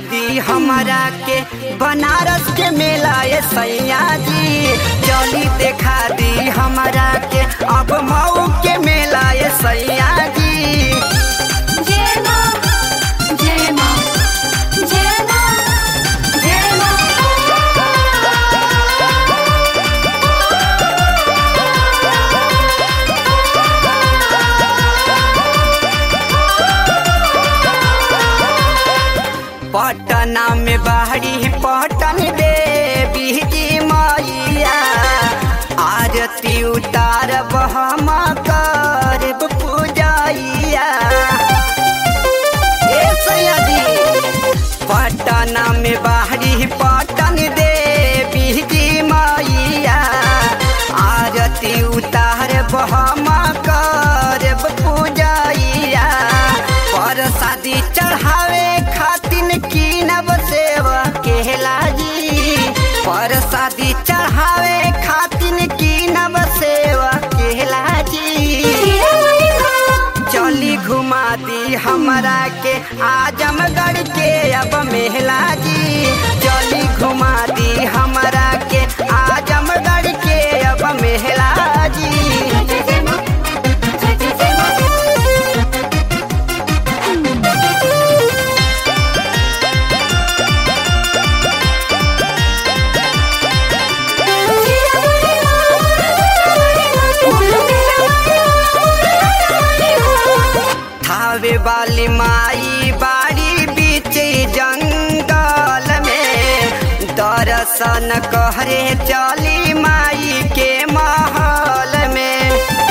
दी हमारा के बनारस के मेला ये सैया जी चली देखा दी हमारा के अब मऊ के मेला ये सैया जी जय मां जय मां जय मां जय मां पटना में बाहरी पटन देवी जी मैया आरती उतार हम करब पूजैया ए सैया जी पटना में बाहरी पटन देवी जी मैया आरती उतार हम करब पूजैया पर शादी चढ़ावे खातिन कीनब सेवा केला जी पर शादी चढ़ावे खातिन कीनब सेवा केला जी चली घुमा दी हमरा के आजमगढ़ के अब मेहला जी चली घुमा दी हमरा के आजमगढ़ के अब मेहला जी जय जय मां जय जय जय मां थावे वाली माई बाड़ी बीच जंगल में दर्शन कहरे चली माई के महल में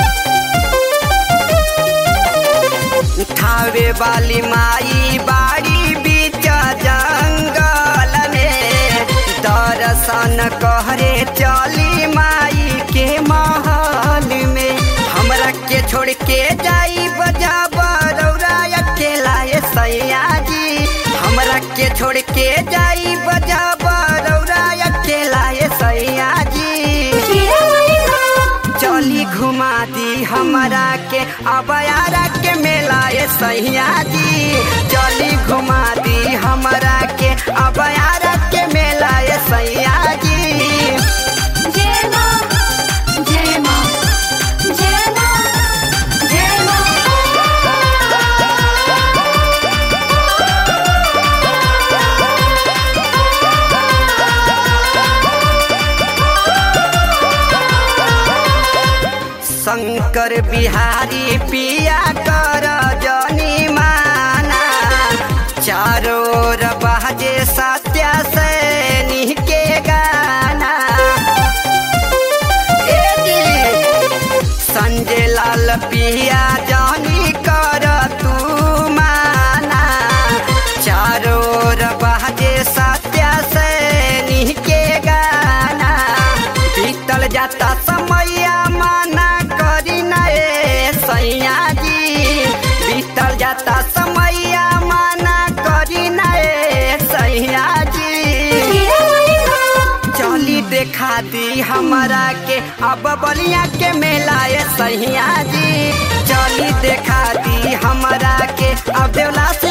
थावे वाली माई बाड़ी बीच जंगल में दर्शन कहरे चली माई के महल में हमरा के छोड़ के जाई बजा बरौरा अकेला ये सैया जी हमरा के छोड़ के जाई बजा बरौरा अकेला ये सैया जी चली घुमा दी हमारा के अबयारा के मेला ये सैया जी चली घुमा दी हमारा के अबयारा के मेला ये सैया जी जय मां जय मां जय मां जय मां शंकर बिहारी पिया कर जनी माना चारों ओर बाजे सत्या सैनी के गाना ए जी, संजय लाल पिया जानी कर तू माना चारों ओर बाजे सत्या सैनी के गाना बीतल जाता समैया माना करी नए सैया जी बीतल जाता समैया माना करी नए सैया जी चली देखा दी हमारा के अब बलिया के मेला ये सैया जी चली देखा दी हमारा के अब देवला से